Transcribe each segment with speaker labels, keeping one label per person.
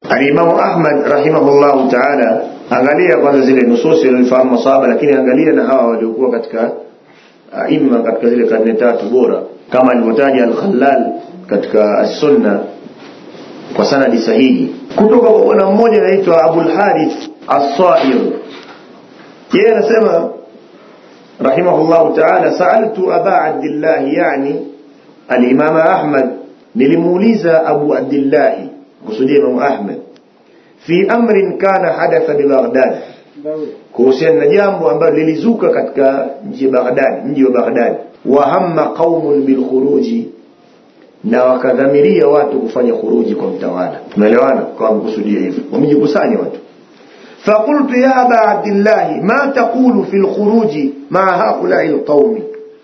Speaker 1: alimamu ahmad rahimahullahu taala angalia kwanza zile nususi waliofahamu masahaba lakini angalia na hawa waliokuwa katika aima katika zile karne tatu bora kama alivyotaja al-Khallal katika as-Sunna kwa sanadi sahihi kutoka kwa bwana mmoja anaitwa Abul Harith As-Sa'ir yeye anasema rahimahullah ta'ala sa'altu Aba Abdullah yani al-Imam Ahmad nilimuuliza Abu Abdullah kusudia Imam Ahmad fi amrin kana hadatha bi Baghdad kuhusiana na jambo ambalo lilizuka katika mji wa Baghdad mji wa Baghdad wa hamma qaumun bil khuruji na wakadhamiria watu kufanya khuruji kwa mtawala tumeelewana kwa mkusudia hivyo wamejikusanya watu فقلت يا أبا عبد الله ما تقول في الخروج مع هؤلاء القوم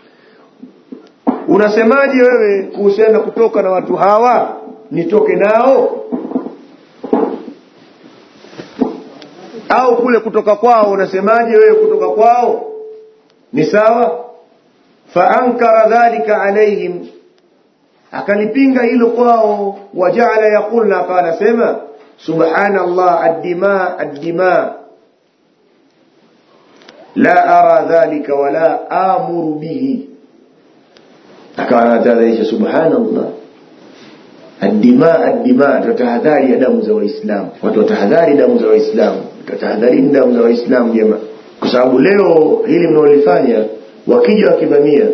Speaker 1: unasemaje wewe kuhusiana kutoka na watu hawa nitoke nao au kule kutoka kwao unasemaje wewe kutoka kwao ni sawa faankara dhalika alaihim akalipinga hilo kwao wajaala yaqulna akawa anasema subhanallah addima addima la ara dhalika wala amuru bihi akawa anatahadharisha subhanallah addima addima tutahadhari ya damu za waislamu watu watahadhari damu za waislamu tutahadharini damu za waislamu jamaa kwa sababu leo hili mnaolifanya wakija wakivamia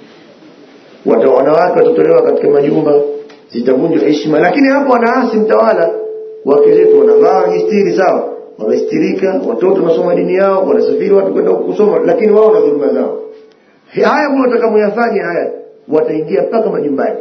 Speaker 1: watu wanawake watatolewa katika majumba zitavunjwa heshima lakini hapo wanaasi mtawala wake zetu wanavaa jistiri sawa wamestirika watoto wanasoma dini yao wanasafiri watu kwenda kusoma lakini wao na dhuluma zao haya mnataka muyafanye haya wataingia mpaka majumbani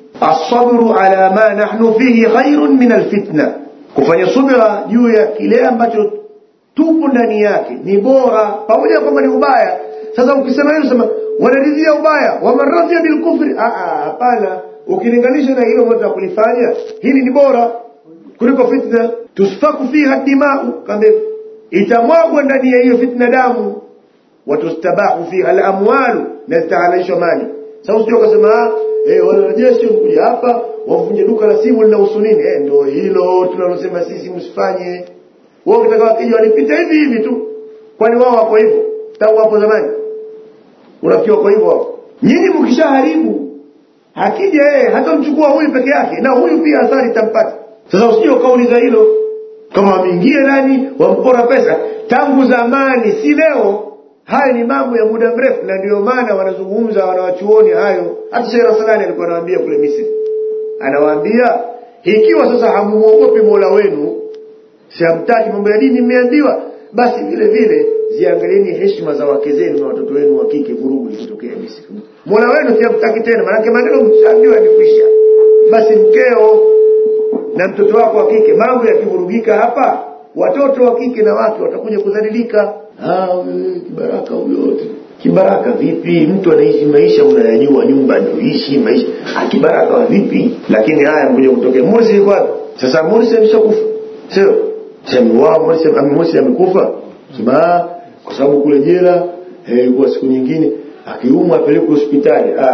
Speaker 1: asabru ala ma nahnu fihi khairun min alfitna kufanya subira juu ya kile ambacho tupo ndani yake ni bora pamoja na kwamba ni ubaya sasa ukisema hilo sema wanaridhia ubaya wamaradhia bilkufri hapana ukilinganisha na hilo moja kulifanya hili ni bora kuliko fitna tusfaku fiha dimau kambe itamwagwa ndani ya hiyo fitna damu watustabahu fiha alamwalu na zitahalalishwa mali sasa usije ukasema eh wale wanajeshi wamekuja hapa wamvunje duka la simu linahusu nini eh ndio hilo tunalosema sisi msifanye wao ukitaka wakija walipita hivi hivi tu kwani wao wako hivyo tangu hapo zamani unafikiri wako hivyo wao nyinyi mkishaharibu akija yeye hata mchukua huyu peke yake na huyu pia athari itampata sasa usije ukauliza hilo kama wameingia nani wampora pesa tangu zamani si leo hayo ni mambo ya muda mrefu na ndio maana wanazungumza wanawachuoni hayo hata Sheikh Rasulani alikuwa anawaambia kule Misri anawaambia ikiwa sasa hamuogopi Mola wenu siamtaki mambo ya dini mmeambiwa basi vile vile ziangalieni heshima za wake zenu na watoto wenu wa kike vurugu likitokea Misri Mola wenu siamtaki tena maana maneno mshaambiwa yamekwisha basi mkeo na mtoto wako wa kike mambo yakivurugika hapa watoto wa kike na wake watakuja kudhalilika ah kibaraka huyo kibaraka vipi mtu anaishi maisha unayajua nyumba anayoishi maisha ah kibaraka wa vipi lakini haya mkuja kutokea Morsi yuko wapi sasa Morsi ameshakufa sio sema wao Morsi Morsi amekufa sema kwa sababu kule jela eh kwa siku nyingine akiumwa apelekwe hospitali ah,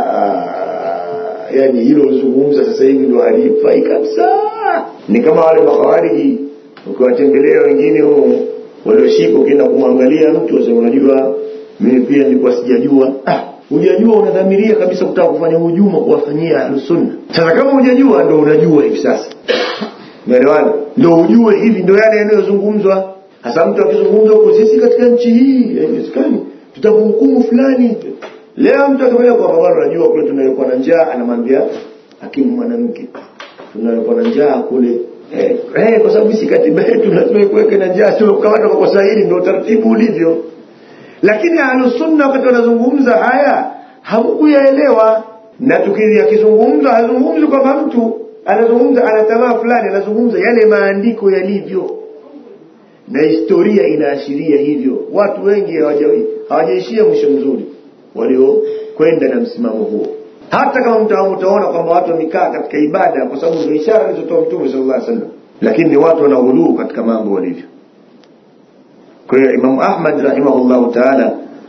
Speaker 1: ah yani hilo lizungumza sasa hivi ndo halifai kabisa ni kama wale makhawariji ukiwatembelea wengine huo walioshika ukienda kumwangalia mtu wasema unajua mimi pia nilikuwa sijajua ah hujajua unadhamiria kabisa kutaka kufanya hujuma kuwafanyia ahlusunna sasa kama hujajua ndo unajua hivi sasa umeelewana ndo ujue hivi ndo yale yanayozungumzwa hasa mtu akizungumza huko sisi katika nchi hii haiwezekani tutamhukumu fulani leo mtu akimwambia kwa baba unajua kule tunayokuwa na njaa anamwambia hakimu mwanamke tunayokuwa na njaa kule eh, eh kwa sababu si katiba yetu lazima ikuweke na njaa sio kukamata kwa kosa hili ndio taratibu ulivyo lakini ahlusunna wakati wanazungumza haya hamkuyaelewa na tukiri akizungumza hazungumzi kwamba mtu anazungumza ana tamaa fulani anazungumza yale maandiko yalivyo na historia inaashiria hivyo watu wengi hawajaishia mwisho mzuri waliokwenda na msimamo huo hata kama mtaona kwamba watu wamekaa katika ibada kwa sababu ndio ishara alizotoa mtume sallallahu alaihi wasallam lakini ni watu wanaghuluu katika mambo walivyo kwa hiyo Imam Ahmad rahimahullahu taala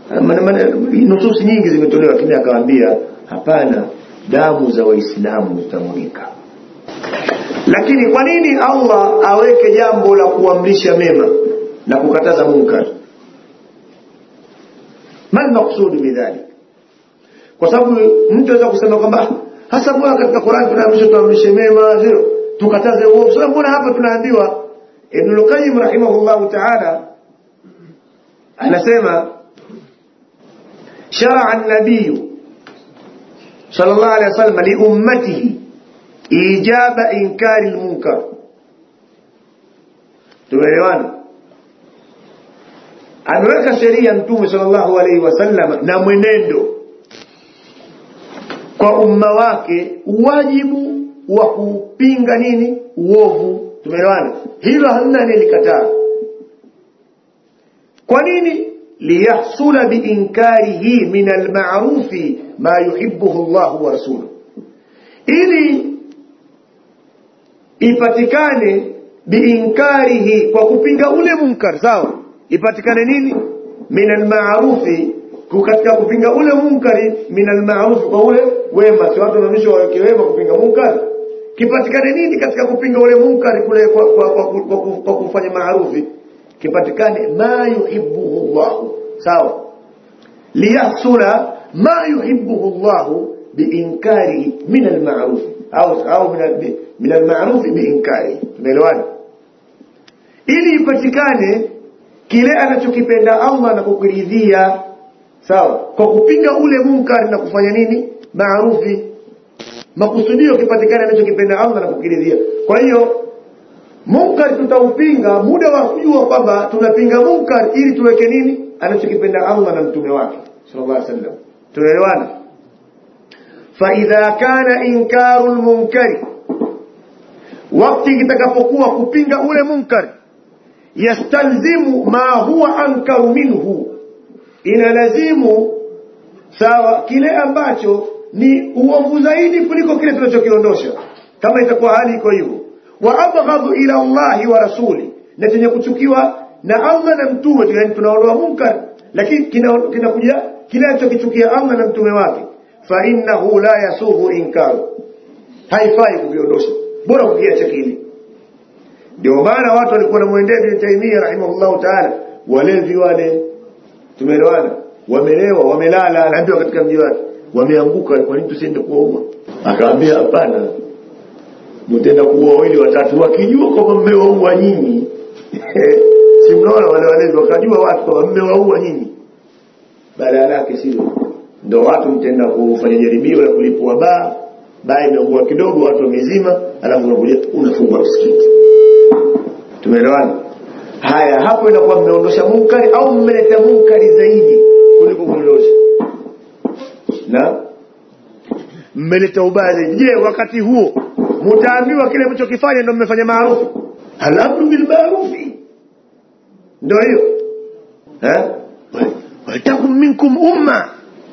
Speaker 1: nususi nyingi zimetolewa lakini akawaambia hapana damu za waislamu zitamwagika lakini kwa nini allah aweke jambo la kuamrisha mema na kukataza munkar ma lmaqsudu bidhalik kwa sababu mtu aweza kusema kwamba hasa mbona katika qurani tunaamrishwa tuamrishe mema sio tukataze uovu sasa mbona hapa tunaambiwa ibn al-qayyim rahimahullah ta'ala anasema شرع النبي صلى الله عليه وسلم لأمته إيجاب إنكار المنكر tumeelewana ameweka sheria mtume sallallahu alaihi wasallam na mwenendo kwa umma wake wajibu wa kupinga nini uovu tumeelewana hilo hamna anayelikataa kwa nini liyahsula biinkarihi min almarufi ma yuhibbuhu Allah wa rasuluhu ili ipatikane biinkarihi kwa kupinga ule munkar sawa ipatikane nini min almarufi katika kupinga ule munkari min almarufi kwa ule wema si watu wanaonyesha waweke wema kupinga munkar kipatikane nini katika kupinga ule munkari kule kwa, kwa, kwa, kwa, kwa, kwa kufanya maarufi kipatikane ma yuhibbuhu Allah sawa liyahsula ma yuhibbuhu Allah biinkarihi min almaruf au au min almaruf biinkarihi tumeelewana ili ipatikane kile anachokipenda Allah na kukiridhia sawa kwa kupinga ule munkari na kufanya nini maarufi makusudio kipatikane anachokipenda Allah na kukiridhia kwa hiyo munkar tutaupinga muda wa kujua kwamba tunapinga munkar ili tuweke nini anachokipenda Allah na mtume wake sallallahu alaihi wasallam tunaelewana فإذا كان إنكار المنكر wakati kitakapokuwa kupinga ule munkar yastalzimu ma huwa ankaru minhu inalazimu sawa kile ambacho ni uovu zaidi kuliko kile tunachokiondosha kama itakuwa hali iko hivyo wa abghadhu ila Allahi wa rasuli na chenye kuchukiwa na Allah na mtume yani tunaondoa munkar lakini kinakuja kina kinachokichukia Allah na mtume wake fa innahu la yasuhu inkaru haifai kuviondosha bora kukiacha kile ndio maana watu walikuwa na mwendea Ibn Taymiyyah rahimahullahu ta'ala walevi wale tumeelewana wamelewa wamelala anaambiwa katika mji wake wameanguka kwa nini tusiende kuwaua akaambia hapana mtenda kuua wawili watatu wakijua kwamba mmewaua nyinyi si mnaona wale walezi wakajua watu kwamba mmewaua nyinyi badala yake sio ndio watu mtenda kufanya jaribio la kulipua baa baa imeungua kidogo watu wamezima alafu unakuja unafungua msikiti tumeelewana haya hapo inakuwa mmeondosha munkari au mmeleta munkari zaidi kuliko kuondosha na mmeleta ubaya zaidi je wakati huo mtaambiwa kile mlichokifanya ndio mmefanya maarufu alamru bil maarufi ndio hiyo eh watakum minkum umma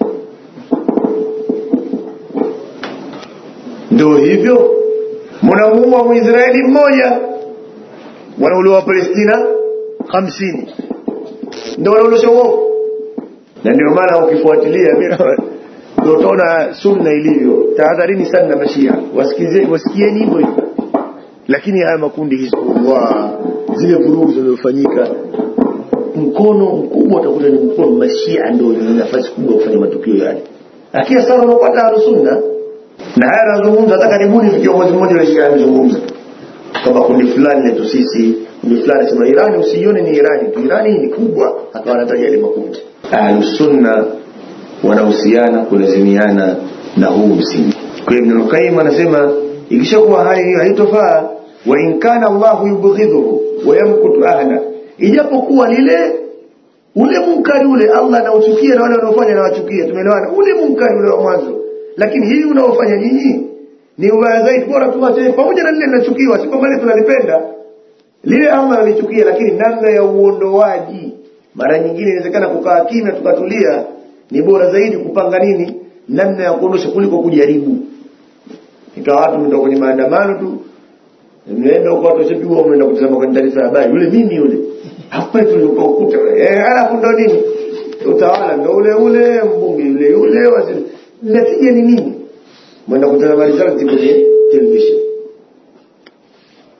Speaker 1: ndio hivyo mnamuua muisraeli mmoja wanauliwa palestina hamsini ndio wanaondosha uovu na ndio maana ukifuatilia ndio utaona sunna ilivyo tahadharini sana na mashia wasikize wasikieni hivyo hivyo lakini haya makundi hizbullah zile vurugu zinazofanyika mkono mkubwa utakuta ni mkono mashia ndio ni nafasi kubwa kufanya matukio yale lakini sasa unapata alusunna na haya anazungumza hata karibuni kiongozi mmoja wa shia anazungumza kama kundi fulani letu sisi kundi fulani sema Irani usione ni Irani tu Irani ni kubwa akawa anataja ile makundi alusunna wanahusiana kulazimiana na huu msingi kwa Ibn al-Qayyim anasema ikishakuwa hali hiyo haitofaa wa in kana Allah yubghidhuhu wa yamkutu ahla ijapokuwa lile ule munkari ule Allah anauchukia na wale wanaofanya anawachukia tumeelewana ule munkari ule wa mwanzo lakini hii unaofanya nyinyi ni ubaya zaidi bora tuache pamoja na lile linachukiwa si kwamba tunalipenda lile Allah analichukia lakini namna ya uondoaji mara nyingine inawezekana kukaa kimya tukatulia ni bora zaidi kupanga nini namna ya kuondosha kuliko kujaribu ikawa watu mnatoka kwenye maandamano tu mnaenda huko watu washapigwa mnaenda kutazama kwenye taarifa ya habari yule mimi yule hapa tulikuwa ukuta eh alafu ndo nini utawala ndo ule ule mbunge yule yule waziri natija ni nini mwenda kutazama result kwenye television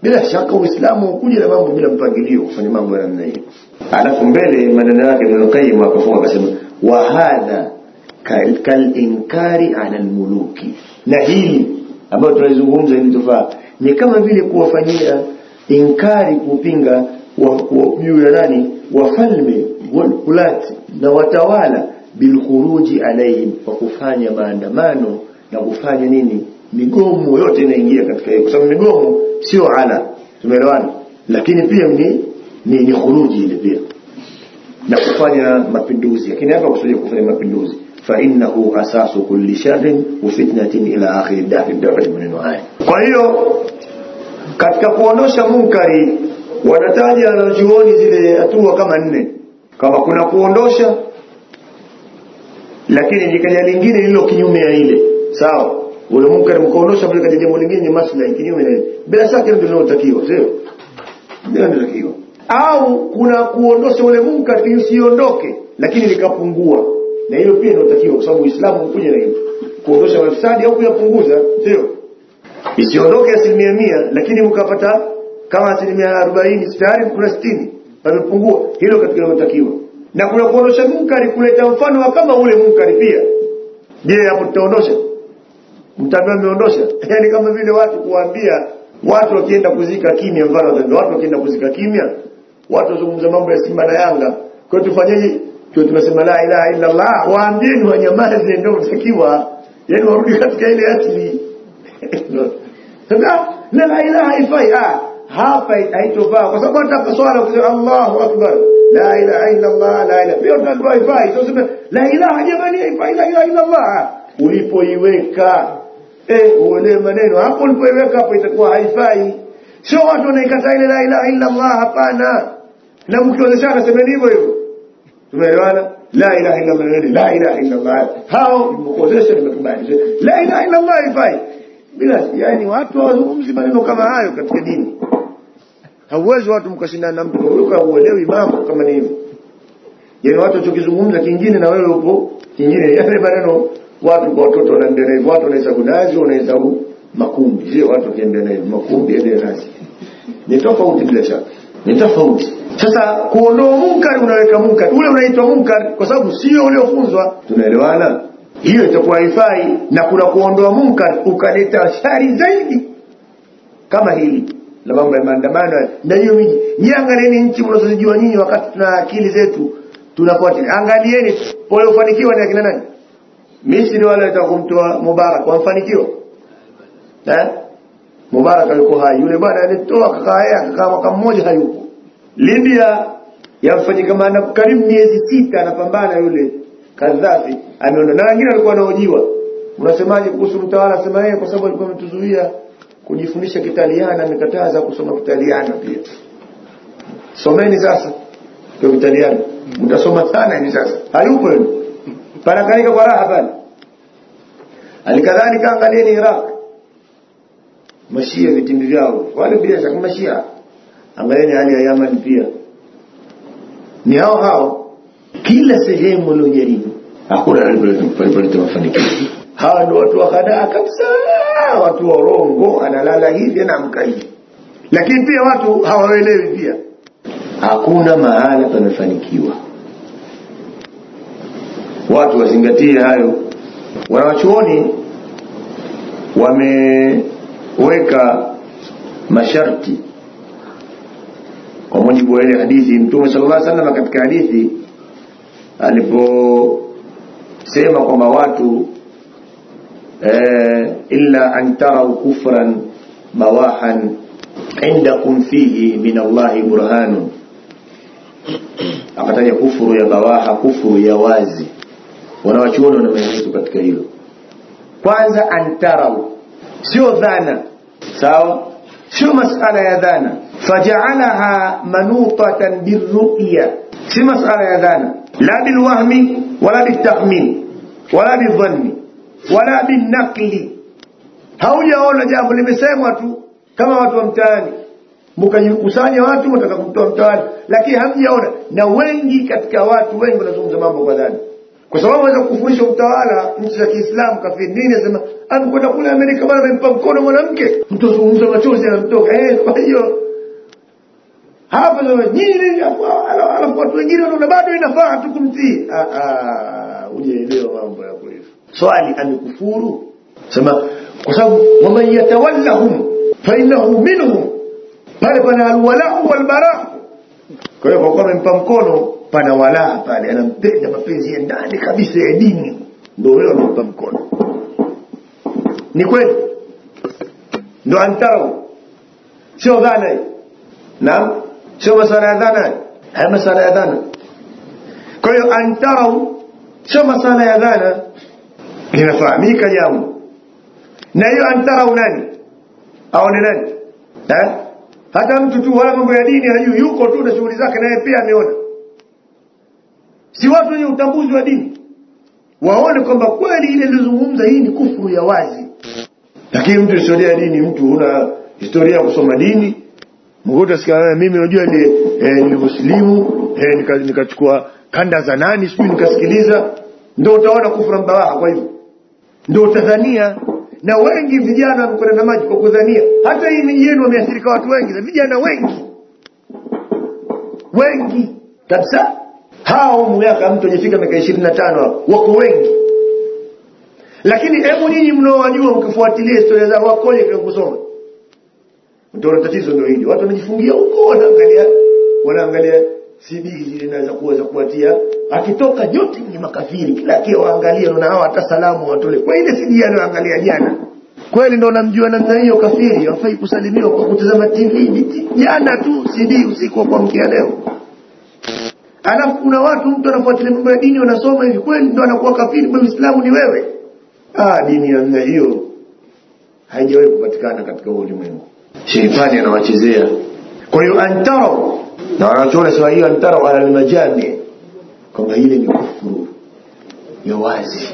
Speaker 1: bila shaka uislamu ukuja na mambo bila mpangilio kufanya mambo ya namna hiyo alafu mbele maneno yake Ibn Qayyim akafunga akasema wa hadha kal, kal inkari ala almuluki na hili ambayo tunalizungumza hili tofaa ni kama vile kuwafanyia inkari kupinga juu ya nani wafalme walulati na watawala bilkhuruji alaihim kwa kufanya maandamano na kufanya nini migomo yote inaingia katika hiyo kwa sababu migomo sio ala tumeelewana lakini pia ni ni, ni khuruji ile pia na kufanya mapinduzi lakini hapa kusudia kufanya mapinduzi fa innahu asasu kulli sharrin wa fitnatin ila akhir dafi dafi maneno haya kwa hiyo katika kuondosha munkari wanataja wanachuoni zile hatua kama nne kama kuna kuondosha lakini likaja lingine lilo kinyume ya ile sawa ule munkari mkaondosha bila kaja jambo lingine ni maslahi kinyume na ile bila shaka ndio linalotakiwa sio ndio linalotakiwa au kuna kuondosha ule munkari usiondoke lakini likapungua na hilo pia linalotakiwa kwa sababu Uislamu ukuja na hilo kuondosha mafisadi au kuyapunguza sio isiondoke asilimia mia lakini mkapata kama asilimia arobaini tayari kuna sitini pamepungua hilo katika linalotakiwa na kuna kuondosha munkari kuleta mfano wa kama ule munkari pia je hapo tutaondosha mtaambiwa mmeondosha yani kama vile watu kuwaambia watu wakienda kuzika kimya mfano watu wakienda kuzika kimya watu wazungumza mambo ya Simba na Yanga kwa hiyo tufanyeje tuwe tunasema la ilaha illa Allah waambieni wanyamaze ndio mtakiwa yani warudi katika ile asili sasa la la ilaha haifai ah hapa haitofaa kwa sababu hata swala kusema Allahu akbar la ilaha illa Allah la ilaha pia tunaambiwa haifai sio sema la ilaha jamani haifai la ilaha illa Allah ulipoiweka eh uelewe maneno hapo ulipoiweka hapo itakuwa haifai sio watu wanaikataa ile la ilaha illa Allah hapana na mkiozeshana semeni hivyo hivyo tumeelewana la ilaha illa Allah la ilaha illa Allah hao mkuozesha nimekubali la ilaha illa Allah haifai bila yani watu hawazungumzi maneno kama hayo katika dini hauwezi watu mkashindana na mtu huyo uelewi mambo kama ni hivyo yani watu tukizungumza kingine na wewe upo kingine yale maneno watu kwa watoto wanaendelea hivyo watu wanahesabu nazi wanahesabu makumbi sio watu wakiendelea hivyo makumbi endelea nazi ni tofauti bila shaka ni tofauti sasa kuondoa munkari unaweka munkari ule unaitwa munkari kwa sababu sio uliofunzwa tunaelewana hiyo itakuwa haifai na kuna kuondoa munkar ukaleta shari zaidi kama hili la mambo ya maandamano na hiyo miji niangalieni nchi mnazozijua nyinyi wakati tuna akili zetu tunafuatilia angalieni waliofanikiwa ni akina nani Misri wale watakumtoa Mubarak wamfanikiwa eh Mubarak alikuwa hai yule bwana alitoa kakaa akakaa mwaka mmoja hayupo Libya yamfanyika maana karibu miezi sita anapambana yule Kadhafi ameona na wengine walikuwa wanaojiwa unasemaje kuhusu mtawala sema yeye kwa sababu alikuwa ametuzuia kujifundisha Kitaliana amekataza kusoma Kitaliana pia someni sasa kwa Kitaliana mtasoma sana hivi sasa hayupo yule panakalika kwa raha pale alikadhalika angalieni Iraq mashia vitimbi vyao wale bila shaka mashia angalieni hali ya Yaman pia ni hao hao kila sehemu waliojaribu hakuna alipoleta mafanikio hawa ndio watu wa hadaa kabisa watu wa urongo analala hivi anaamka hivi lakini pia watu hawaelewi pia hakuna mahala pamefanikiwa watu wazingatie hayo wanawachuoni wameweka masharti kwa mujibu wa ile hadithi mtume sallallahu alaihi wasallam katika hadithi aliposema kwamba watu eh, illa an tarau kufran bawahan indakum fihi min Allahi burhanun akataja kufuru ya bawaha kufuru ya wazi wanawachuoni wana maelezo katika hilo kwanza antarau sio dhana sawa sio masala ya dhana faja'alaha manutatan birru'ya si masala ya dhana la bilwahmi wala bitakhmin wala bidhanni wala binaqli haujaona jambo limesemwa tu kama watu wa mtaani mkajikusanya watu mtaka kumtoa mtaani lakini hamjaona na wengi katika watu wengi wanazungumza mambo kwa dhani kwa sababu aweza kufurisha utawala nchi za Kiislamu kafiri nini asema amekwenda kule Amerika bana amempa mkono mwanamke mtu azungumza machozi anamtoka eh kwa hiyo hapa sasa nyinyi alafu watu wengine wanaona bado inafaa tu kumtii ah ah hujaelewa mambo yako hivyo swali amekufuru sema kwa sababu waman yatawallahum fa innahu minhum pale pana alwalau walbara kwa hiyo kwa kuwa amempa mkono pana walaa pale anampenda mapenzi ya ndani kabisa ya dini ndio wewe amempa mkono ni kweli ndo antau sio dhana hii naam sio masala ya dhana haya masala ya dhana kwa hiyo antau sio masala ya dhana linafahamika jambo na hiyo antarau nani aone nani eh? hata mtu tu wala mambo ya dini hajui yuko tu na shughuli zake naye pia ameona si watu wenye utambuzi wa dini waone kwamba kweli ile ilizungumza hii ni kufuru ya wazi lakini mtu historia ya dini mtu una historia ya kusoma dini mkuta sikia mimi unajua ni eh, nilimuslimu eh, nikachukua nika kanda za nani sijui nikasikiliza ndio utaona kufuru mbawaha kwa hivyo ndio utadhania na wengi vijana wamekwenda na maji kwa kudhania hata hii miji yenu wameathirika watu wengi vijana wengi wengi kabisa hao miaka mtu ajifika miaka ishirini na tano wako wengi lakini hebu nyinyi mnaowajua mkifuatilia historia zao wakoje kwa kusoma ndio tatizo ndio hili watu wanajifungia huko wanaangalia wanaangalia CD zile naweza kuweza kuwatia akitoka yote ni makafiri kila kia waangalia na hao hata salamu watole kwa ile CD anaangalia jana kweli ndo namjua namna hiyo kafiri hafai kusalimiwa kwa kutazama TV jana tu CD usiku wa kuamkia leo alafu kuna watu mtu anafuatilia mambo ya dini wanasoma hivi kweli ndo anakuwa kafiri kwa Uislamu ni wewe ah dini ya namna hiyo haijawahi kupatikana katika ulimwengu sheitani anawachezea kwa hiyo antaro na wanachoona sawa hiyo antaro ala almajami kwamba ile ni kufuru ya wazi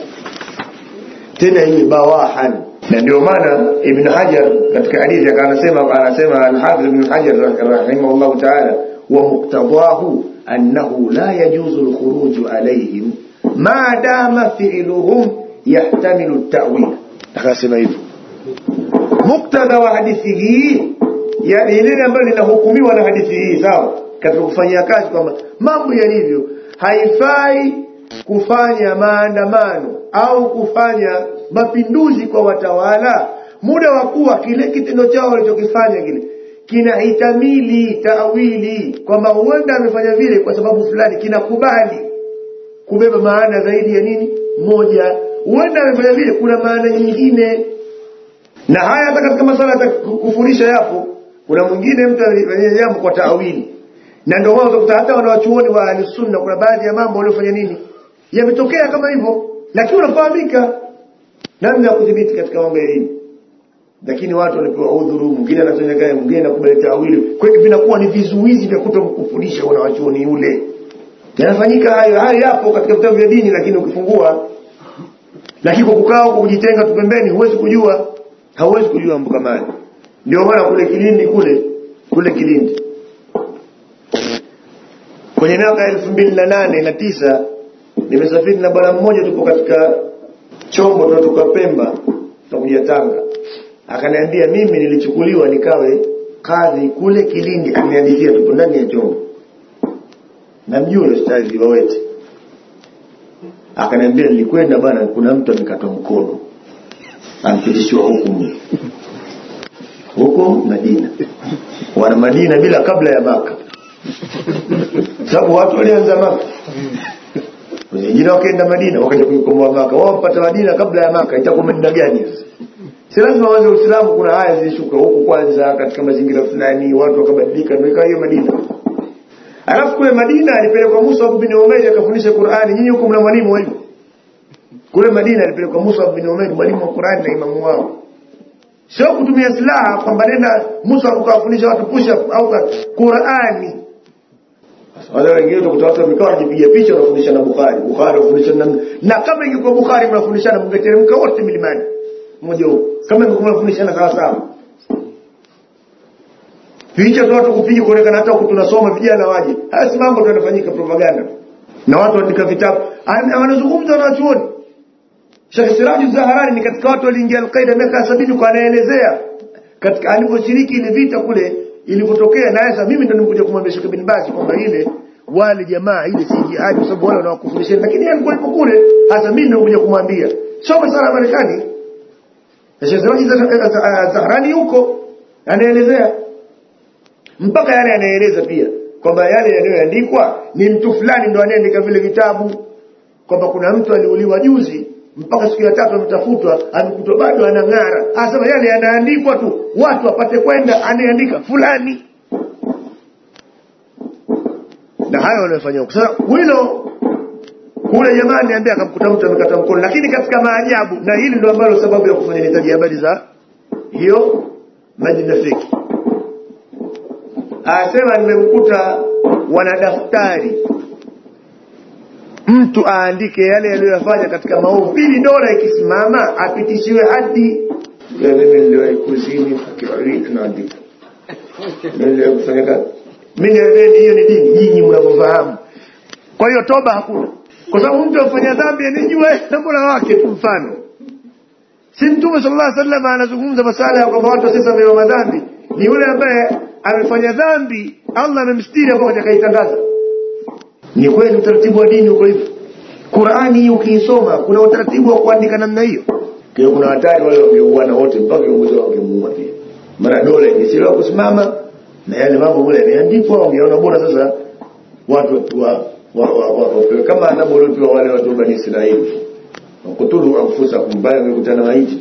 Speaker 1: tena ile bawahan na ndio maana ibn hajar katika hadithi anasema anasema al-hafidh ibn hajar rahimahullah ta'ala wa muqtadahu annahu la yajuzu al-khuruj alayhim ma dama fi'luhum yahtamilu at-ta'wil akasema hivyo muktadha wa hadithi hii yani lile ambalo linahukumiwa na hadithi hii sawa katika kufanyia kazi kwamba mambo yalivyo haifai kufanya maandamano au kufanya mapinduzi kwa watawala muda wa kuwa kile kitendo chao walichokifanya kile kinahitamili taawili kwamba huenda amefanya vile kwa sababu fulani kinakubali kubeba maana zaidi ya nini moja huenda amefanya vile kuna maana nyingine na haya hata katika masala ya kufundisha yapo kuna mwingine mtu alifanya jambo kwa taawili na ndio wao utakuta hata wanawachuoni wa ahlusunna kuna baadhi ya mambo waliofanya nini yametokea kama hivyo lakini unafahamika namna ya kudhibiti katika mambo ya dini lakini watu wanapewa udhuru mwingine anafanya kazi mwingine anakubali taawili kwa hiyo vinakuwa ni vizuizi vya kutomkufundisha wanawachuoni yule yanafanyika hayo hayo yapo katika vitabu vya dini lakini ukifungua lakini kwa kukaa huko kujitenga tu pembeni huwezi kujua hauwezi kujua mambo kama hayo ndio maana kule Kilindi kule kule Kilindi kwenye miaka elfu mbili na nane na tisa nimesafiri na bwana mmoja tupo katika chombo tunatoka Pemba tunakuja Tanga akaniambia mimi nilichukuliwa nikawe kadhi kule Kilindi amehadithia tupo ndani ya chombo namjua yule ustadhi wawete akaniambia nilikwenda bwana kuna mtu amekatwa mkono ampitishiwa hukumu huko Madina wana Madina bila kabla ya Maka sababu watu walianza Maka wengine wakaenda Madina wakaja kuikomboa Maka wao wapata Madina kabla ya Maka itakuwa Madina gani sasa si lazima waanze Uislamu kuna aya zilishuka huku kwanza katika mazingira fulani watu wakabadilika ndio ikawa hiyo Madina alafu kule Madina alipelekwa Musa bin Umair akafundisha Qur'ani nyinyi huko mna mwalimu wenu kule Madina alipelekwa Musa bin Umair mwalimu wa Qur'ani na imamu wao sio kutumia silaha kwamba nenda Musa ukawafundisha watu push up au Qur'ani wale wengine utakuta watu wamekaa wanajipiga picha wanafundisha na Bukhari Bukhari wanafundisha na na kama ingekuwa Bukhari mnafundishana mngeteremka wote milimani mmoja huo kama ingekuwa mnafundishana sawa sawa picha tu watu kupiga kuonekana hata huku tunasoma vijana waje haya si mambo tu yanafanyika propaganda na watu wanaandika vitabu Ana- wanazungumza na wanachuoni Sheikh Siraj Zaharani ni katika watu waliingia Al-Qaeda miaka sabini kwa anaelezea katika alivyoshiriki ile vita kule ilivyotokea na sasa mimi ndo nimekuja kumwambia Sheikh bin Baz kwamba ile wale jamaa ile si jihad kwa sababu wale wanawakufurisha lakini yeye alikuwa yuko kule sasa mimi ndo nimekuja kumwambia sio masala ya Marekani na Sheikh Siraj Zaharani yuko anaelezea mpaka yale anaeleza pia kwamba yale yanayoandikwa ni mtu fulani ndo anayeandika vile vitabu kwamba kuna mtu aliuliwa juzi mpaka siku ya tatu ametafutwa amekutwa bado anang'ara asema yale yanaandikwa tu watu wapate kwenda anayeandika fulani na hayo wanayofanya huko sasa hilo kule jamaa niambia akamkuta mtu amekata mkono lakini katika maajabu na hili ndio ambalo sababu ya kufanya nitaji habari za hiyo majina feki asema nimemkuta wana daftari mtu aandike yale aliyoyafanya katika maovu ili dola ikisimama apitishiwe hadi Ya mimi niliwahi kuzini akiwaridi naandika Mimi niliwahi kufanya kazi mimi niambieni hiyo ni dini nyinyi mnavyofahamu kwa hiyo toba hakuna kwa sababu mtu afanya dhambi anijue na mola wake tu mfano si mtume sallallahu alaihi wasallam anazungumza masala ya kwamba watu wasisamehewa madhambi ni yule ambaye amefanya dhambi Allah amemstiri hapo atakaitangaza ni kweli utaratibu wa dini uko hivyo Qur'ani hii ukiisoma kuna utaratibu wa kuandika namna hiyo kwa kuna hatari wale wangeuana wote mpaka viongozi wao wangemuua pia maana dola ingechelewa kusimama na yale mambo mule yameandikwa wangeona bora sasa watu wa wa, wa, wa, wa, kama anavyolotiwa wale watu wa Bani Israeli wakutulu anfusakum baya wamekutana maiti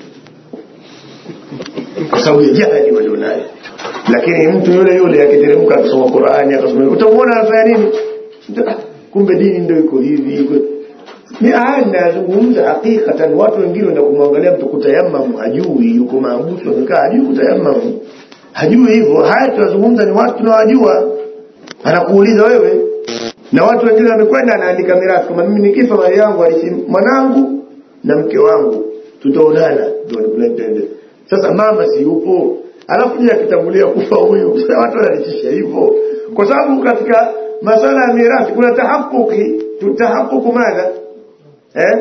Speaker 1: kwa sababu ya jahili walionayo lakini mtu yule yule akiteremka akisoma Qur'ani akasoma utamuona anafanya nini kumbe dini ndio iko hivi iko ni haya ninazungumza hakikatan watu wengine wenda kumwangalia mtu kutayamamu hajui yuko maabusu amekaa hajui kutayamamu hajui hivyo haya tunazungumza ni watu tunawajua anakuuliza wewe na watu wengine wamekwenda anaandika mirathi kama mimi nikifa mali yangu alisi mwanangu na mke wangu tutaonana ndio nikulete sasa mama si yupo alafu je akitangulia kufa huyu sasa watu wanalishisha hivyo kwa sababu katika masala ya mirathi kuna tahakuki tutahakuku madha eh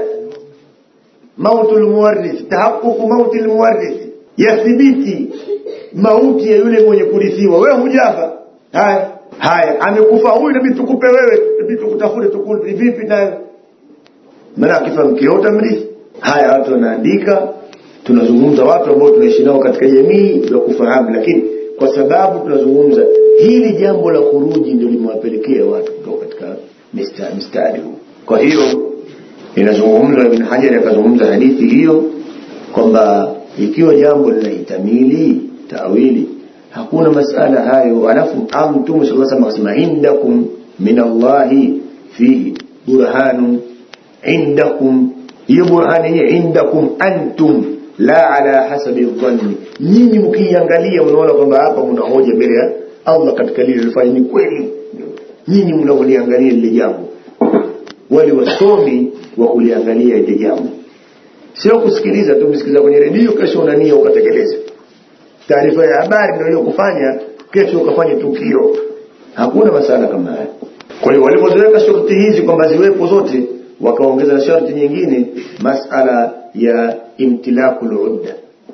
Speaker 1: mautul muwarrith tahakuku mautil muwarrith yathibiti mauti ya yule mwenye kurithiwa wewe hujafa haya haya amekufa huyu inabidi tukupe wewe inabidi tukutafute tukupe vipi nayo maana akifa mkeo utamrithi haya watu wanaandika tunazungumza watu ambao tunaishi nao katika jamii ya kufahamu lakini kwa sababu tunazungumza hili jambo la kuruji ndio limewapelekea watu kutoka katika mistari, mistari huu kwa hiyo inazungumzwa ibn Hajar akazungumza hadithi hiyo kwamba ikiwa jambo linahitamili tawili hakuna masala hayo alafu mtume sallallahu alaihi wasallam akasema indakum min Allahi fihi burhanun indakum hiyo burhani hiyo indakum antum la ala hasabi dhanni nyinyi mkiangalia mnaona kwamba hapa mna hoja mbele ya Allah katika lile lilifanya ni kweli nyinyi mnaoliangalia lile jambo wale wasomi wa kuliangalia ile jambo sio kusikiliza tu msikiliza kwenye redio kesho unania ukatekeleza taarifa ya habari ndio hiyo kufanya kesho ukafanya tukio hakuna masala kama haya kwa hiyo walipoziweka sharti hizi kwamba ziwepo zote wakaongeza na sharti nyingine masala ya imtilakul udda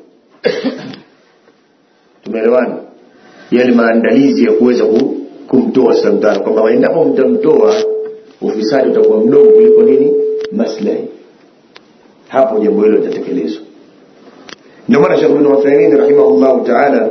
Speaker 1: tumeelewana yale maandalizi ya kuweza kumtoa samtano kwamba endapo mtamtoa ufisadi utakuwa mdogo kuliko nini maslahi hapo jambo hilo litatekelezwa ndio maana Sheikh Ibn Uthaymeen rahimahullah ta'ala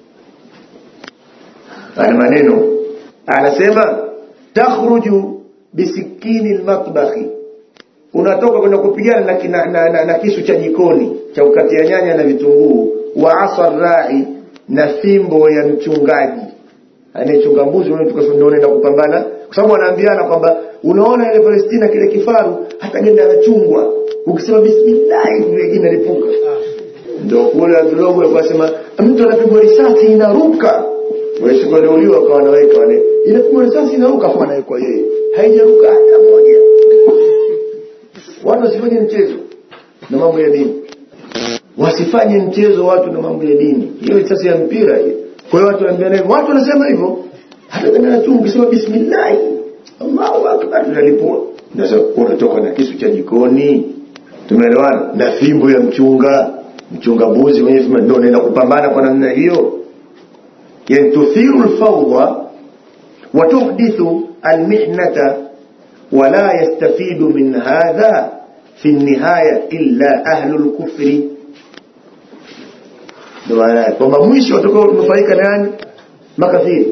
Speaker 1: ana maneno anasema takhruju bisikini almatbahi unatoka kwenda kupigana na, na, na, na, na kisu cha jikoni cha ukatia nyanya na vitunguu wa asar rai na fimbo ya mchungaji anayechunga mbuzi wewe tukasema unaenda kupambana kwa sababu wanaambiana kwamba unaona ile Palestina kile kifaru hata genda anachungwa ukisema bismillah ile inalipuka ndio kule Abdullah alikuwa anasema mtu anapigwa risasi inaruka wewe siku aliuliwa kwa wanaweka wale inapigwa risasi inaruka afu anawekwa yeye haijaruka hata moja watu wasifanye mchezo na mambo ya dini wasifanye mchezo watu na mambo ya dini hiyo risasi ya mpira hiyo kwa hiyo watu wanaambiana hivyo watu wanasema hivyo hata kama tu ukisema bismillah Allahu akbar tunalipua sasa unatoka na kisu cha jikoni tumeelewana na fimbo ya mchunga mchunga mbuzi mwenyewe sema ndio unaenda kupambana kwa namna hiyo yani tuthiru alfawda wa tuhdithu almihnata wala yastafidu min hadha fi nihaya illa ahlu alkufri ndio maana kwamba mwisho watakao kunufaika nani makafiri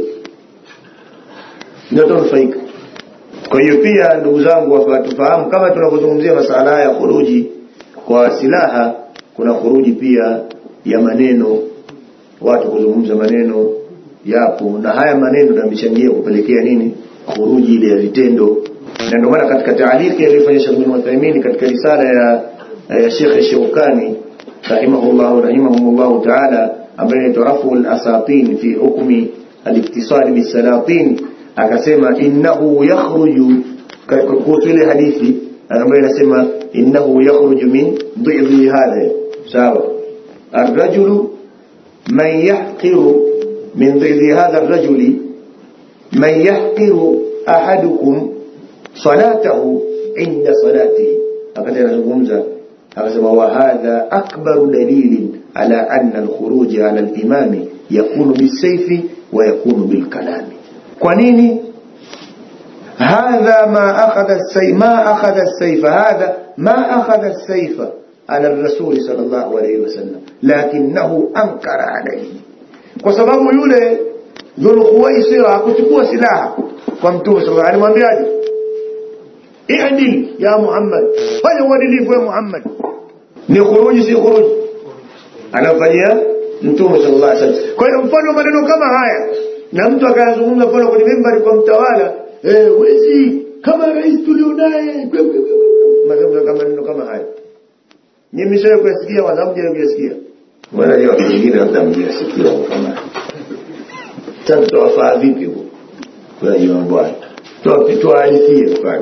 Speaker 1: ndio watanufaika kwa hiyo pia ndugu zangu tufahamu kama tunapozungumzia masala haya ya khuruji kwa silaha kuna khuruji pia ya maneno watu kuzungumza maneno yapo na haya maneno yamechangia kupelekea nini khuruji ile ya vitendo na ndio maana katika taaliki aliyofanya Sheikh bin Uthaymeen katika risala ya, ya Sheikh Shawkani rahimahullah rahimahullah ta'ala ambaye inaitwa Raful Asatin fi hukmi al-iktisad bis-salatin akasema innahu yakhruju kuhusu ile hadithi ambayo inasema innahu yakhruju min dhidhi hadha sawa الرجل من يحقر من ضد هذا الرجل من يحقر أحدكم صلاته عند صلاته هكذا نزungumza akasema وهذا أكبر دليل على أن الخروج على الإمام يكون بالسيف ويكون بالكلام kwa nini hadha ma akhadha as-sayf ma akhadha as-sayf hadha ma akhadha as-sayf ala ar-rasul sallallahu alayhi wasallam lakinahu ankara alayhi kwa sababu yule dhul khuwaisira hakuchukua silaha kwa mtume sallallahu alayhi alimwambiaje i'dil ya muhammad fanya uadilifu ya muhammad ni khuruji si khuruji anafanyia mtume sallallahu alayhi wasallam kwa hiyo mfano maneno kama haya na mtu akayazungumza mfano kwenye mimbari kwa mtawala eh wezi kama rais tulionaye mazungumzo kama neno kama haya nyinyi mshawahi kuyasikia wala hamjawahi kuyasikia wala leo wengine labda mjasikia kama sasa tutawafaa vipi huko kwa hiyo bwana tuwahadithie mfano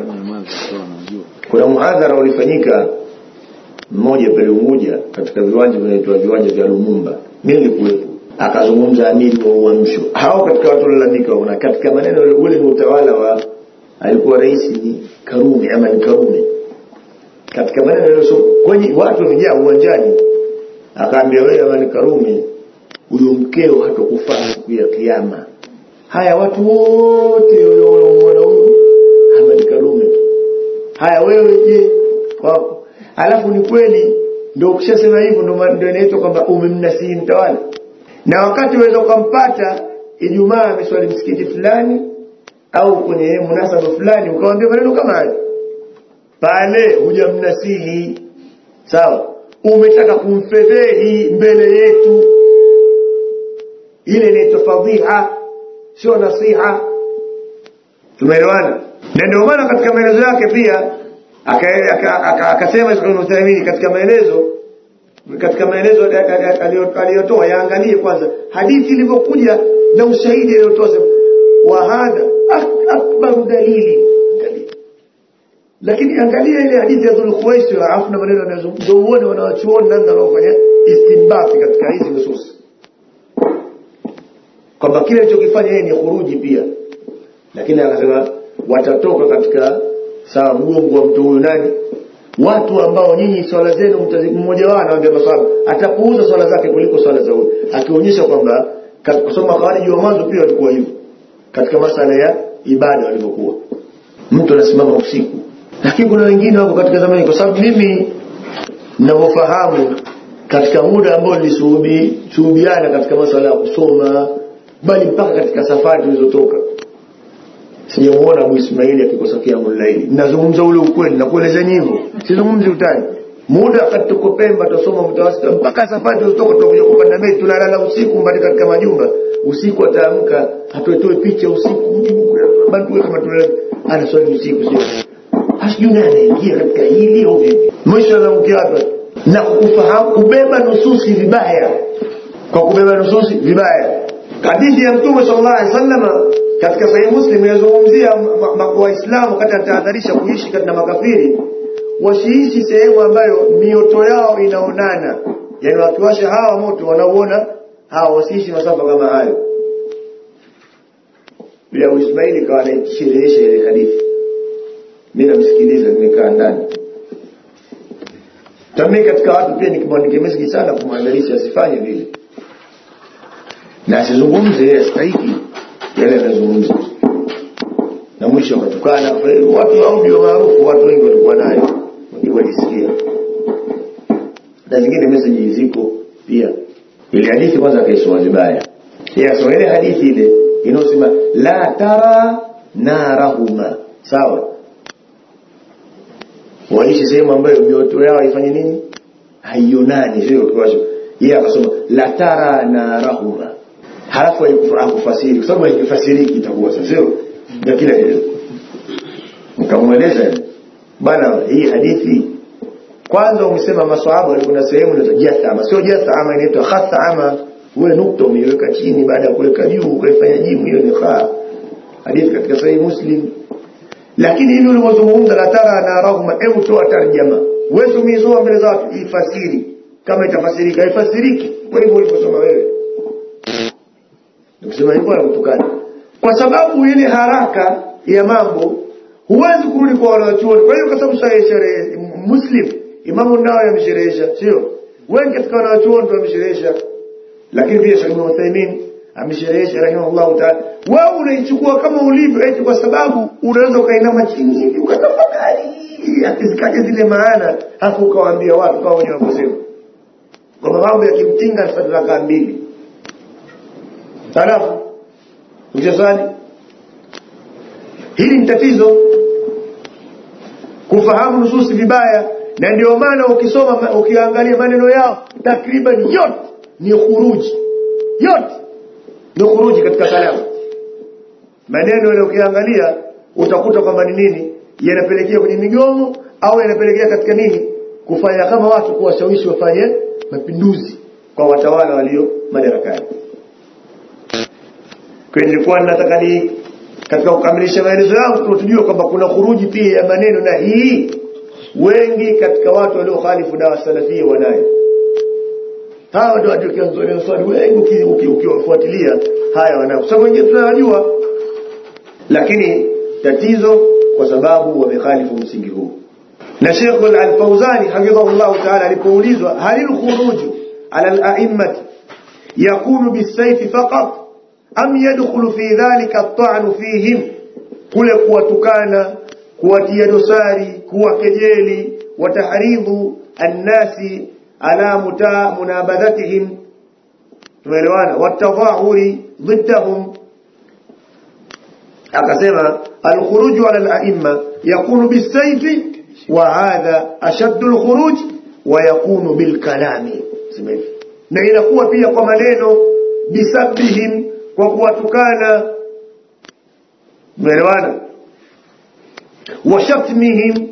Speaker 1: kuna muhadhara ulifanyika mmoja pale Unguja katika viwanja vinaitwa viwanja vya Lumumba mimi nilikuwepo akazungumza amiri wa uamsho hao katika watu walalamika na katika maneno ule ni utawala wa alikuwa rais ni Karume ama ni Karume katika maneno yale so kwenye watu wamejaa uwanjani akaambia wewe ama ni Karume huyo mkeo hatakufaa siku ya kiyama haya watu wote wanaomwona huyu Ahmad Karume haya wewe je wako alafu ni kweli ndio ukishasema hivyo ndio inaitwa kwamba umemnasihi mtawala na wakati unaweza ukampata Ijumaa ameswali msikiti fulani au kwenye munasaba fulani ukamwambia maneno kama hayo pale hujamnasihi sawa umetaka kumfedhehi mbele yetu ile inaitwa fadhiha sio nasiha tumeelewana na ndio maana katika maelezo yake pia akasema Ibn Uthaymeen katika maelezo katika maelezo aliyotoa yaangalie kwanza hadithi ilivyokuja na ushahidi aliyotoa wa hadha akbaru dalili lakini angalia ile hadithi ya Dhul Khuwaisira afu na maneno yanayozungumza uone wanawachuoni namna wanaofanya istinbati katika hizi nusus kwamba kile alichokifanya yeye ni khuruji pia lakini akasema watatoka katika sawa mgongo wa mtu huyu nani watu ambao nyinyi swala zenu mmoja wao anawaambia maswahaba atapuuza swala zake kuliko swala za huyu akionyesha kwamba kusoma khawariji wa mwanzo pia walikuwa hivyo katika masala ya ibada walivyokuwa mtu anasimama usiku lakini kuna wengine wako katika zamani kwa sababu mimi ninavyofahamu katika muda ambao nilishuhudiana katika masala ya kusoma bali mpaka katika safari tulizotoka sijamuona Abu Ismaili akikosa kiamul laili nazungumza ule ukweli na kuelezeni hivyo sizungumzi utani muda wakati tuko Pemba tusoma mtawasita mpaka safari tulizotoka tunakuja kupanda meli tunalala usiku mbali katika majumba usiku ataamka atoetoe picha usiku mjibu bali tuwe kama tunalala ana swali usiku sio hasijui nani anaingia katika hili au vipi mwisho anaamkia hapa na kufahamu kubeba nususi vibaya kwa kubeba nususi vibaya hadithi ya mtume sallallahu alaihi wasallam katika sahihi muslim inazungumzia waislamu wakati anatahadharisha kuishi katika makafiri wasiishi sehemu ambayo mioto yao inaonana yani wakiwasha hawa moto wanauona hawa wasiishi masafa kama hayo yule Abu Ismaili kawa anaisherehesha ile hadithi mimi namsikiliza nimekaa ndani tami katika watu pia nikimwandikia message sana kumwandalisha asifanye vile na asizungumze yeye astahiki yale anazungumza na mwisho akatukana watu audio maarufu watu wengi walikuwa nayo walisikia na zingine message ziko pia ile hadithi kwanza akaisoma vibaya yeye asoma ile hadithi ile inayosema la tara narahuma sawa waishi sehemu ambayo mioto yao haifanye nini haionani sio kiwasho yeye akasoma la tara narahuma halafu akufasiri kwa sababu haikifasiriki itakuwa sio ndio kile kile nikamweleza bana hii hadithi kwanza umesema maswahaba walikuwa na sehemu inaitwa jathama sio jathama inaitwa khathama wewe nukta umeiweka chini baada ya kuweka juu ukaifanya jimu hiyo ni kha hadithi katika sahihi muslim lakini hili ulimozungumza la tara na rahma hebu toa tarjama wewe umeisoma mbele za watu ifasiri kama itafasirika ifasiriki kwa hivyo uliposoma wewe nikisema hivyo anakutukana kwa sababu ile haraka ya mambo huwezi kurudi kwa wanachuoni kwa hiyo kwa sababu sahihi sherehe muslim imamu nao yamsherehesha sio wengi katika wanachuoni wamesherehesha lakini pia Sheikh Ibn Uthaymeen amesherehesha rahimahullah ta'ala wewe unaichukua kama ulivyo eti kwa sababu unaweza ukainama chini hivi ukatafakari akizikaje zile maana hapo ukawaambia watu kama wenyewe wakosema kwa mambo ya kimtinga sadaka mbili halafu ukishasali hili ni tatizo kufahamu nususi vibaya na ndio maana ukisoma ukiangalia maneno yao takriban yote ni khuruji yote ni khuruji katika kalamu maneno yale ukiangalia utakuta kwamba ni nini yanapelekea kwenye migomo au yanapelekea katika nini kufanya kama watu kuwashawishi wafanye mapinduzi kwa watawala walio madarakani kwa nilikuwa nataka ni katika kukamilisha maelezo yangu tujue kwamba kuna khuruji pia ya maneno na hii wengi katika watu walio khalifu dawa salafia wanayo hawa ndio watu kianzoni swali wengi ukiwafuatilia haya wanao kwa sababu wengine tunawajua lakini tatizo kwa sababu wamekhalifu msingi huu na Sheikh Al-Fauzani hafidhahullah ta'ala alipoulizwa halil khuruj ala al-a'immati yakunu bisayf faqat am yadkhulu fi dhalika at-ta'n fihim kule kuwatukana kuwatia dosari kuwakejeli watahridhu an-nasi ala muta munabadhatihim tumeelewana watadhahuri ضدهم akasema al-khuruj ala al-a'imma yakunu bisayfi wa hadha ashaddu al-khuruj wa yakunu bil kalami na inakuwa pia kwa maneno bisabihim kwa kuwatukana umeelewana wa shatmihim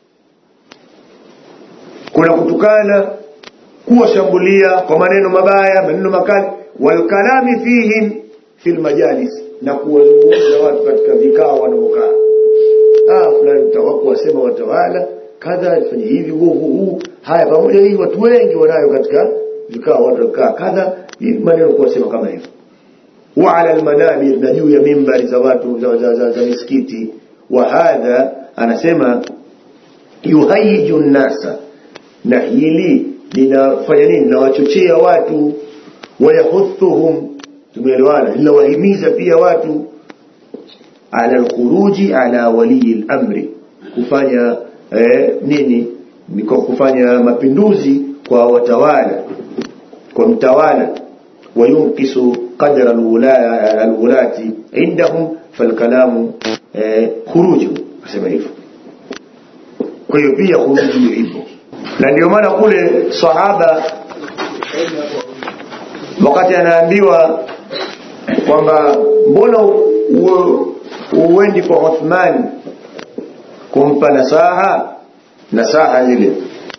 Speaker 1: kuna kutukana kuwashambulia kwa maneno mabaya maneno makali wal kalami fihim fil majalis na kuwazungumza watu katika vikao wanaokaa ah fulani utawaku wasema watawala kadha alifanya hivi huu huu haya pamoja hii watu wengi wanayo katika vikao watu wakaa kadha maneno kuwasema kama hivyo wa ala almanabir na juu ya mimbari za watu za, za, za, za misikiti wa hadha anasema yuhayiju nnasa na hili linafanya nini linawachochea watu wayahuthuhum tumeelewana linawahimiza pia watu ala alkhuruji ala waliyi al-amri kufanya eh, nini kwa kufanya mapinduzi kwa watawala kwa mtawala wayunkisu qadra alwulati indahum falkalamu eh, khuruju asema hivyo kwa hiyo pia khuruju ipo na ndio maana kule sahaba wakati anaambiwa kwamba mbona uendi kwa Uthman kumpa nasaha nasaha ile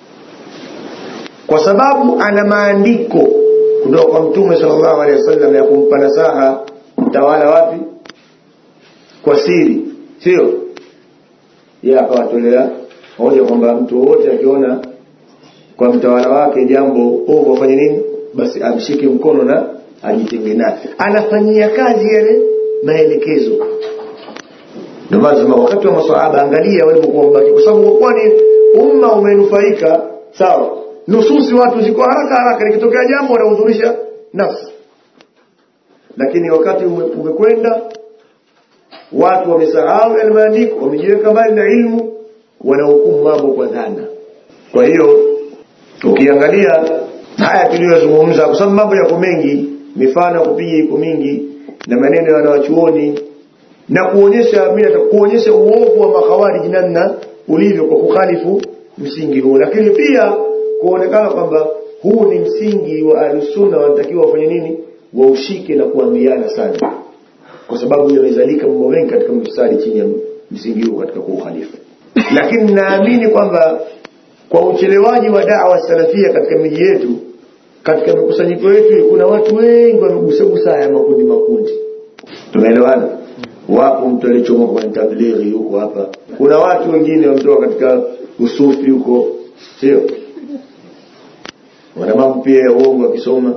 Speaker 1: kwa sababu ana maandiko kutoka kwa mtume sallallahu alaihi wasallam ya kumpa nasaha mtawala wapi kwa siri sio yeye akawatolea hoja kwamba mtu wote akiona kwa mtawala wake jambo ovu afanye nini basi amshike mkono na ajitenge naye anafanyia kazi yale maelekezo ndio maana tunasema wakati wa maswahaba angalia walipokuwa mbaki kwa sababu kwa ni umma umenufaika sawa nususi watu ziko haraka haraka likitokea jambo wanahudhurisha nafsi lakini wakati ume- umekwenda watu wamesahau yale maandiko wamejiweka mbali na ilmu wanahukumu mambo kwa dhana kwa hiyo ukiangalia haya tuliyozungumza kwa sababu mambo yako mengi mifano ya kupiga iko mingi na maneno ya wanawachuoni na kuonyesha mimi nataka kuonyesha uovu wa makhawarij namna ulivyo kwa kukhalifu msingi huu lakini pia kuonekana kwamba huu ni msingi wa ahlusunna wanatakiwa wafanye nini waushike na kuambiana sana kwa sababu yamezalika mambo mengi katika mstari chini ya msingi huu katika kuukhalifu lakini naamini kwamba kwa uchelewaji wa dawa salafia katika miji yetu katika mikusanyiko yetu kuna watu wengi wamegusagusa haya makundi makundi tumeelewana wapo mtu alichomoka kwenye tablighi huko hapa kuna watu wengine wametoka katika usufi huko sio wana mambo pia ya uongo wakisoma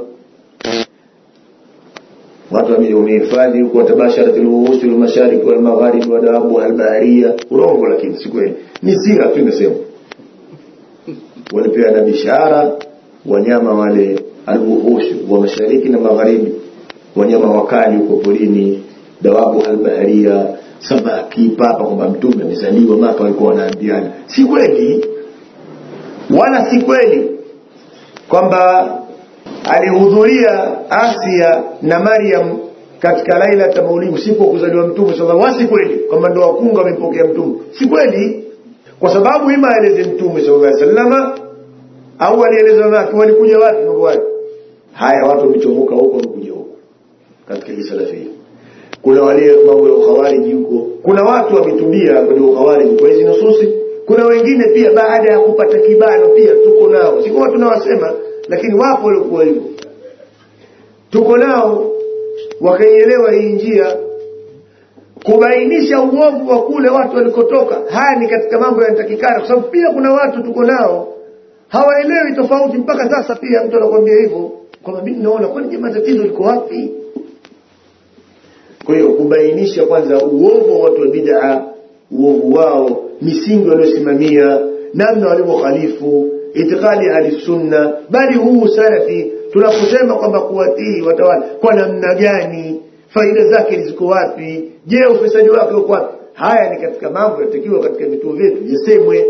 Speaker 1: watu wame- wamehifadhi huko watabasharat lwuhusi walmashariki walmagharibi wadawabu albaharia urongo lakini si kweli ni sira tu inasema walipeana bishara wanyama wale alwuhushi wa mashariki na magharibi wanyama wakali huko porini dawabu albaharia samaki papa kwamba mtume amezaliwa maka walikuwa wanaambiana si kweli wala si kweli kwamba alihudhuria Asia na Maryam katika laila ya maulidi usiku wa kuzaliwa mtume sallallahu alaihi wasallam si kweli kwamba ndo wakunga wamempokea mtume si kweli kwa sababu ima aeleze mtume sallallahu alaihi wasallam au alieleza watu walikuja wapi mambo hayo haya watu wamechomoka huko wamekuja huko katika hii salafia kuna wale mambo ya ukhawariji huko kuna watu wametubia kwenye ukhawariji kwa hizi nususi kuna wengine pia baada ya kupata kibano pia tuko nao sikuwa tunawasema lakini wapo waliokuwa hivyo tuko nao wakaielewa hii njia kubainisha uovu wa kule watu walikotoka haya ni katika mambo yanatakikana kwa sababu pia kuna watu tuko nao hawaelewi tofauti mpaka sasa pia mtu anakuambia hivyo kwamba mimi naona kwani jamaa tatizo liko wapi kwa hiyo kubainisha kwanza uovu wa watu wa bid'a uovu wao misingi waliosimamia namna walivyokhalifu itikadi ya sunna bali huu salafi tunaposema kwamba kuwatii watawala kwa namna gani faida zake ziko wapi je ufisadi wake uko wapi haya ni katika mambo yatakiwa katika vituo vyetu yasemwe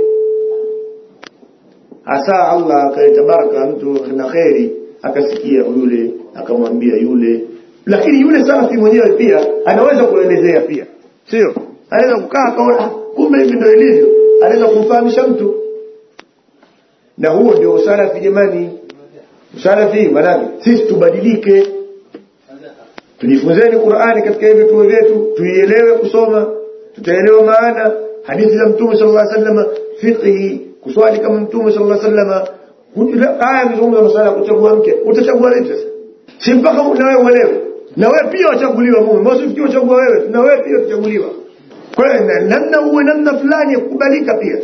Speaker 1: hasa Allah akaleta baraka mtu na kheri akasikia yule akamwambia yule lakini yule salafi mwenyewe pia anaweza kuelezea pia sio anaweza kukaa akaona "Ah, kumbe hivi ndio ilivyo anaweza kumfahamisha mtu na huo ndio usalafi jamani usalafi maanake sisi tubadilike tujifunzeni Qur'ani katika hivi vituo vyetu tuielewe kusoma tutaelewa maana hadithi za mtume sallallahu alaihi wasallam fiqhi kuswali kama mtume sallallahu alaihi wasallam Hujua- aya mzungumza masuala ya kuchagua mke utachagua vipi sasa si mpaka na wewe uelewe na wewe pia wachaguliwa mume mbona usifikie uchagua wewe na wewe pia utachaguliwa kwa hiyo na- namna uwe namna fulani ya kukubalika pia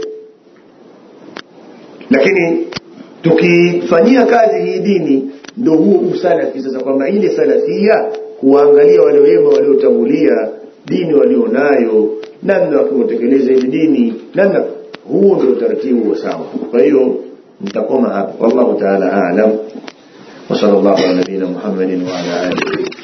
Speaker 1: lakini tukifanyia kazi hii dini ndio huo usalafi sasa kwamba ile salafia kuwaangalia wale wema waliotangulia dini walionayo namna wakiotekeleza ile dini namna huo ndio utaratibu wa sawa kwa hiyo nitakoma hapa wallahu taala aalam wa sallallahu ala nabiyina muhammadin wa ala alihi